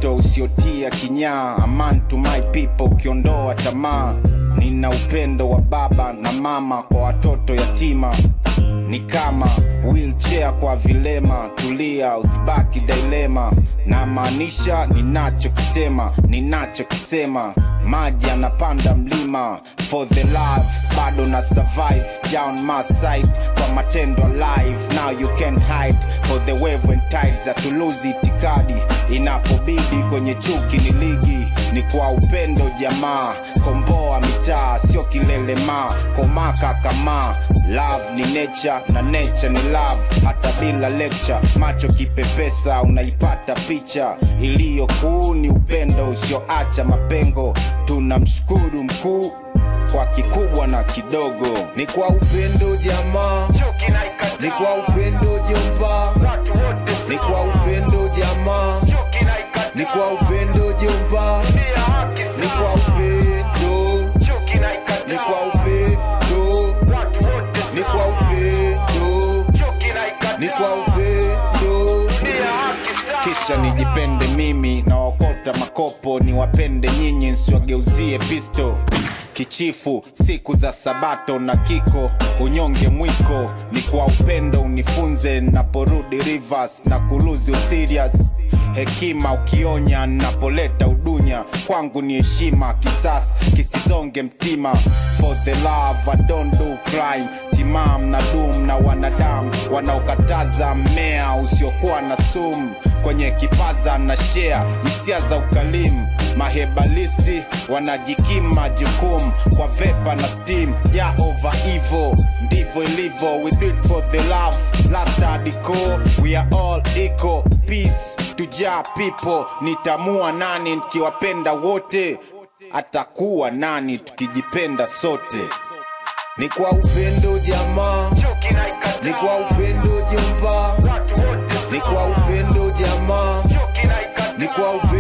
wito usiotia kinyaa aman to my people ukiondoa tamaa nina upendo wa baba na mama kwa watoto yatima ni kama wheelchair kwa vilema tulia usibaki dilema na maanisha ninachokitema ninachokisema maji yanapanda mlima for the love bado na survive down my side kwa matendo live now you can hide for the wave and tides atuluzi itikadi inapobidi kwenye chuki ni ligi ni kwa upendo jamaa komboa mitaa sio kilelemaa komaka kama love ni nature na nature ni love hata bila lecture macho kipepesa unaipata picha iliyo kuu ni upendo usioacha mapengo tunamshukuru mkuu kwa kikubwa na kidogo ni kwa upendo jamaa ni kwa upendo jomba ni kwa upendo jamaa ni kwa upendo jomba ni kwa upendo ni kwa upendo ni kwa upendo ni kwa upendo kisha nijipende mimi na wakota makopo niwapende nyinyi nsiwageuzie pisto kichifu siku za sabato na kiko unyonge mwiko ni kwa upendo unifunze naporudi rivers na kuluzi usirias hekima ukionya napoleta udunya kwangu ni heshima kisas kisizonge mtima for the love I don't do crime timam na dum na wanadamu wanaokataza mmea usiokuwa na sumu kwenye kipaza na share hisia za ukalimu mahebalisti wanajikima jukumu kwa vepa na steam ya over evil ndivyo ilivyo we do it for the love last hardcore we are all equal peace tujaa people nitamua nani nikiwapenda wote atakuwa nani tukijipenda sote ni kwa upendo jamaa ni kwa upendo jomba ni kwa upendo jamaa ni kwa upendo